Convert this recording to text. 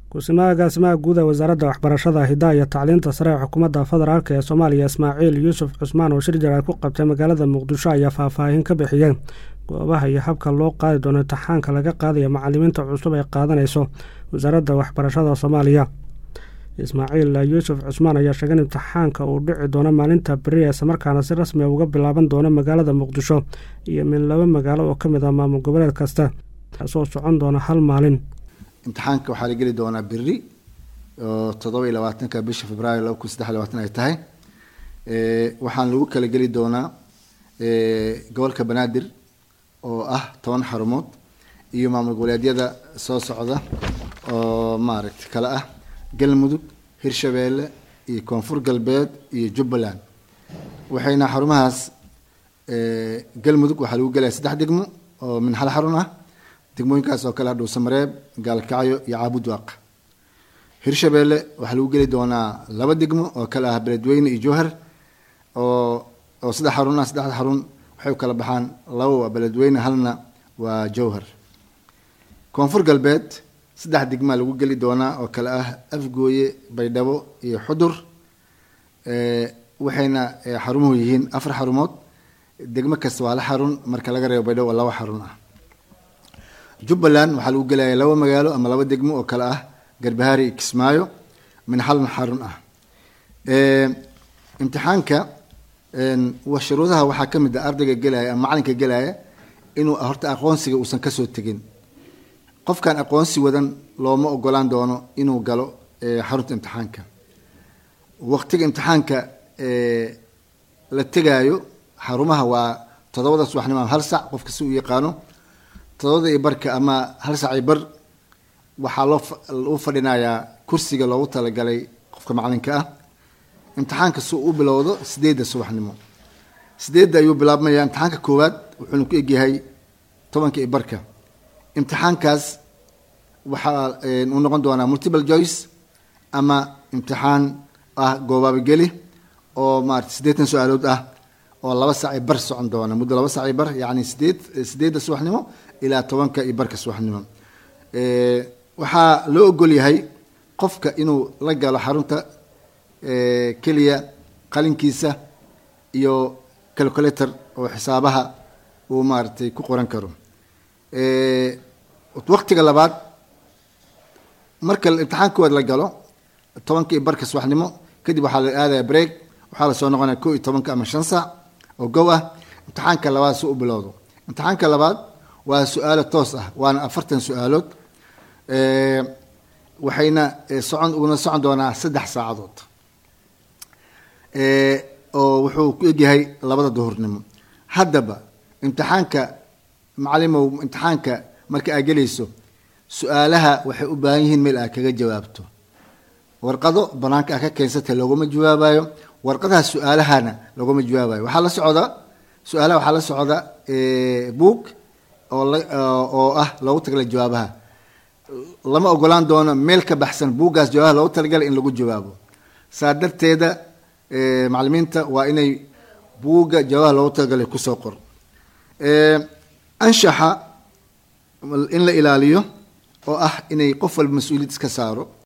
ku-simaha agaasimaha guud ee wasaaradda waxbarashada hidaha iyo tacliinta sare ee xukuumadda federaalk ee soomaaliya ismaaciil yuusuf cusmaan oo shir jaraad ku qabtay magaalada muqdisho ayaa faahfaahin ka bixiyeen goobaha iyo habka loo qaadi doono imtixaanka laga qaadaya macalimiinta cusub ay qaadanayso wasaaradda waxbarashada soomaaliya ismaaciil yuusuf cusmaan ayaa sheegay in imtixaanka uu dhici doono maalinta beri islamarkaana si rasmi a uga bilaaban doono magaalada muqdisho iyo min laba magaalo oo ka mid ah maamul goboleed kasta kaasoo socon doona hal maalin imtixaanka waxaa la geli doonaa beri oo toddoba iyo labaatanka bisha februaayo laba kun saddex labaatan ay tahay waxaan lagu kala geli doonaa gobolka banaadir oo ah toban xarumood iyo maamul goboleedyada soo socda oo maaragtay kale ah galmudug hirshabeelle iyo koonfur galbeed iyo jubbaland waxayna xarumahaas galmudug waxaa lagu gelaya saddex degmo oo min hal xarun ah degmooyinkaas oo kale ah dhuusamareeb gaalkacyo iyo caabudwaaq hirshabeelle waxaa lagu geli doonaa laba degmo oo kale ah beledweyne iyo jowhar oo oo saddex xarun ah saddexda xarun waxay u kala baxaan laba waa beledweyne halna waa jowhar koonfur galbeed saddex degmaa lagu geli doonaa oo kale ah afgooye baydhabo iyo xudur waxayna xarumuhu yihiin afar xarumood degmo kasta waa la xarun marka laga reebo baydhabo oo laba xarun ah jubbaland waxaa lagu gelaya laba magaalo ama laba degmo oo kale ah garbahaari iyo kismaayo min halna xarun ah imtixaanka shuruudaha waxaa ka mid ah ardayga gelaya ama macalinka gelaya inuu horta aqoonsiga uusan kasoo tegin qofkaan aqoonsi wadan looma ogolaan doono inuu galo xarunta imtixaanka waqtiga imtixaanka la tegaayo xarumaha waa toddobada subaxnimo ama hal sac qofka si uu yaqaano todobada iyo barka ama hal sac iyo bar waxaa loo u fadhinayaa kursiga loogu talagalay qofka macalinka ah imtixaanka si u bilowdo sideedda subaxnimo sideedda ayuu bilaabmaya imtixaanka koowaad wuxuuna ku egyahay tobanka iyo barka imtixaankaas waxaa uu noqon doonaa multiple joyce ama imtixaan ah goobaabageli oo maarata siddeetan su-aalood ah oo laba sac i bar socon doona muddo laba sac i bar yacni sideed sideedda subaxnimo ilaa tobanka iyo barka subaxnimo waxaa loo ogol yahay qofka inuu la galo xarunta keliya qalinkiisa iyo calculator oo xisaabaha uu maaratay ku qoran karo waqtiga labaad marka imtixaan koowaad la galo tobanka iyo barka subaxnimo kadib waxaa la aadaya break waxaa lasoo noqonaya ko iyo tobanka ama shan saac oo gow ah imtixaanka labaad si u bilowdo imtixaanka labaad waa su-aalo toos ah waana afartan su-aalood waxayna socon una socon doonaa saddex saacadood oo wuxuu ku egyahay labada duhurnimo haddaba imtixaanka macalimow imtixaanka marka aad gelayso su-aalaha waxay u baahan yihiin meel aad kaga jawaabto warqado banaanka aad ka keensatay looguma jawaabayo warqadaha su-aalahana looguma jawaabayo waxaa la socda su-aalaha waxaa la socda book oo oo ah loogu talagalay jawaabaha lama ogolaan doono meel ka baxsan buuggaas jawaabaha loogu talagalay in lagu jawaabo saa darteeda macalimiinta waa inay buugga jawaabaha loogu talagalay kusoo qor anshaxa in la ilaaliyo oo ah inay qof walba mas-uuliyad iska saaro